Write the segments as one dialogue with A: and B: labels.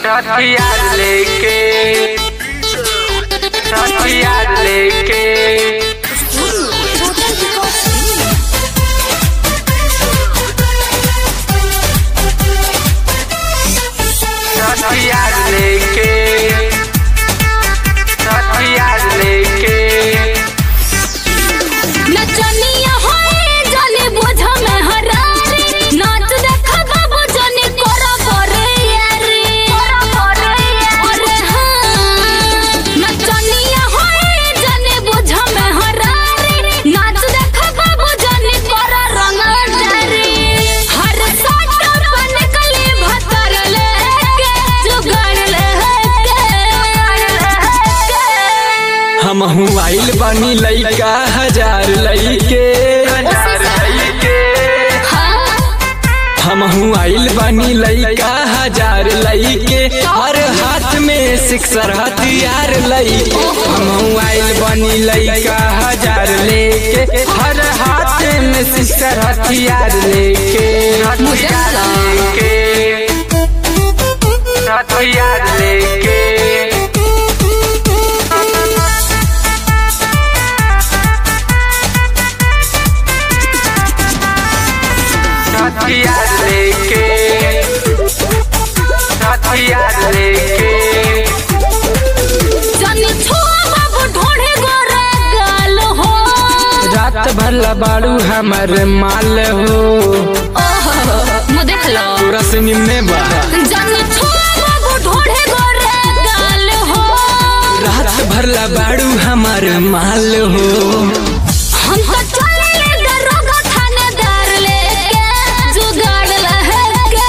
A: हथियार लेके हथियार लेके हथियार लेके हथियार लेके
B: नचनिया होए जाने बोझ में हरारे नाच देख बाबू जाने कोरा करे यारे कोरा करे अरे हाँ नचनिया होए जाने बोझ में हरारे नाच देख बाबू जाने कोरा रंग डारे हर साट बन कले भतर लेके जुगाड़ लेके
C: हम आइल बानी लइका हजार लइके
A: हथियार लेके
C: हम आइल बानी लइका हजार लइके हर हाथ में सिक्सर हथियार लइके हम आइल बानी लइका हजार लेके हर हाथ में सिक्सर हथियार लेके
A: हथियार लेके हथियार लेके हथियार लेके हथियार लेके
B: जाने छुआ बाबू ढोढ़े गोरा गाल हो
C: रात भर बाड़ू हमर माल हो
B: ओहो मु देख लो
C: रश्मि में बा
B: जाने छुआ बाबू ढोढ़े गोरा गाल हो
C: रात भर बाड़ू हमर माल हो
B: हम तो चले दरोगा थानेदार लेके जुगाड़ लहके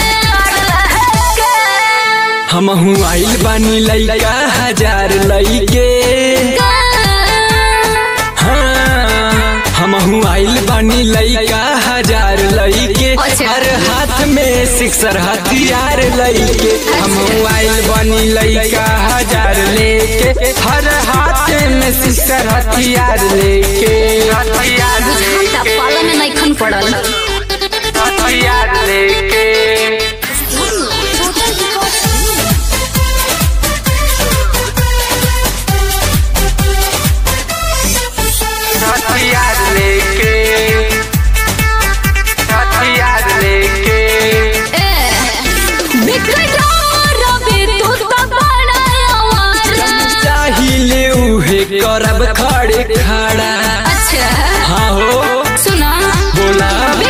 C: हम आइल बानी लइका हजार लइके हाँ हम आइल बानी लइका हजार लइके
B: अच्छा।
C: हर हाथ में सिक्सर हथियार लइके हम आइल बानी लइका हजार लेके हर हाथ में सिक्सर हथियार लेके
A: हथियार
B: बुझाता
A: लेके
B: पाला में नहीं खन पड़ल
A: हथियार लेके हथियार लेके हथियार लेके
C: चाहिले उहे करब खड़े खड़ा
B: अच्छा
C: हाँ हो
B: सुना
C: बोला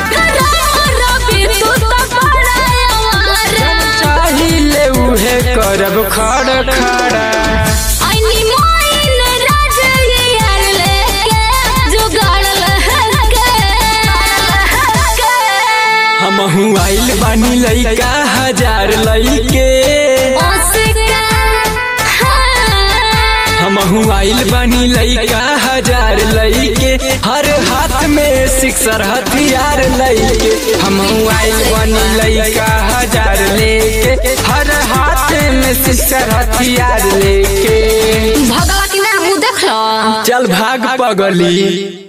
C: चाहिले उहे करब खड़ खड़ा हम आइल बानी लइका हजार लइके हम आइल बानी लइका हजार लइके हर हाथ में सिक्सर हथियार लइके हम आइल बानी लइका हजार लेके हर हाथ में सिक्सर हथियार लेके
B: भगवा की ना मुँह देख लो
C: चल भाग पगली